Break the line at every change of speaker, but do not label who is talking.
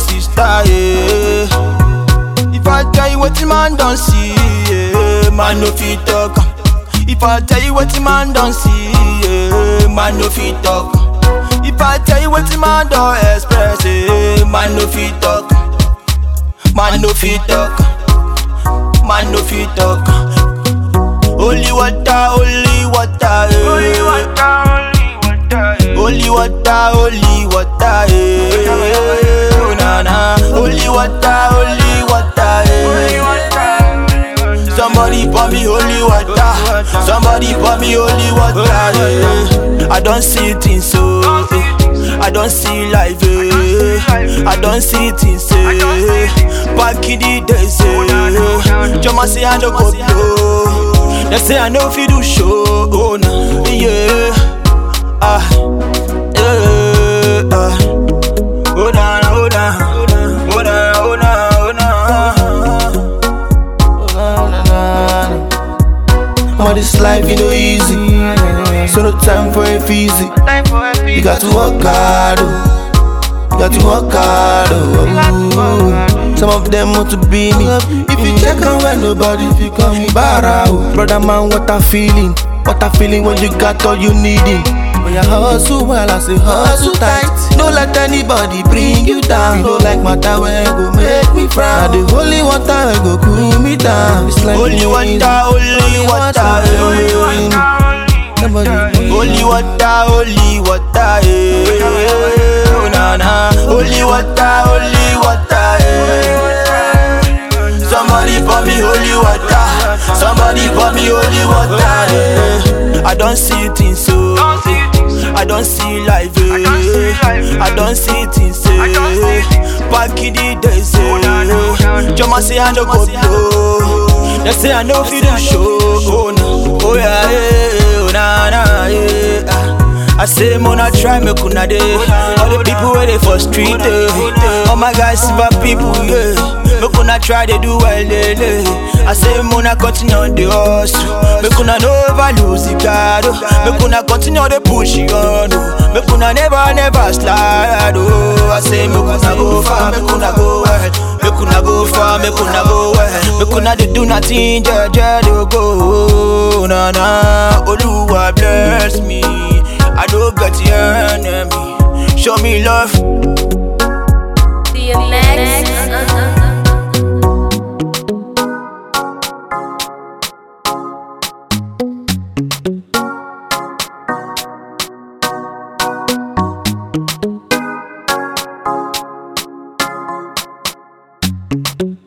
sister, yeah. If I tell you what the man don't see, yeah, man no fit talk. If I tell you what the man don't see, yeah, man no fit talk. If I tell you what the man don't express, yeah, man no fit talk. Man no fit talk. Man no fit talk. Holy water, holy water, yeah.
Holy water, holy water, eh.
Holy water, holy water, eh. Oh, na na. Holy water, holy water,
Holy
eh.
water, holy water.
Somebody pour me holy water. Somebody pour me holy water. Yeah. I don't see things so. I don't see life. eh. I don't see things. eh. Back in the days. eh. Jama say I no go blow. They say I know if you do show. Oh, nah. Yeah. Ah. Yeah. Ah. Oh, nah, oh, nah. Oh, nah, oh, nah, oh, nah.
All this life, you know, easy. So no time for it easy.
Time for a
You got to work hard, oh. You got to work hard, oh. Some of them want to be me. If you check on when nobody fi come me bara, oh. Brother man, what a feeling. What a feeling when you got all you needing. When you hustle well, I say hustle tight. Don't let anybody bring you down. You don't like matter when go make me frown. Now the holy water will go cool me down. It's like
Holy
rain.
water, holy water,
Holy
eh.
water, holy
Nobody
water, eh.
Holy water, holy water, eh. Oh, na na. Holy water, holy water, eh. Somebody pour me holy water. Somebody pour me holy water, eh. I don't see things so.
Don't see things.
I don't see life, eh.
don't see life,
I don't see things,
I don't
eh.
see
Back in the days,
Oh, na, na, na,
eh.
na.
Jama say I no go blow. They say I know if you do show. Oh, no. oh yeah, yeah, oh na na, yeah. Ah. I say mona try me kuna day. All the people where they for street, eh. All my guys silver people, yeah. Me kuna try they do well, eh, eh. I say mona continue on the hustle. Me kuna never lose the guard. oh. Me kuna continue the push it on. oh. Me kuna never never slide. Oh, I say me kuna go far, me kuna go well. Me kuna go far, me kuna go well. Me kuna dey do nothing, just just dey go. Na na, Oluwa bless me. I don't get the enemy. Show me love.
The next.
Thank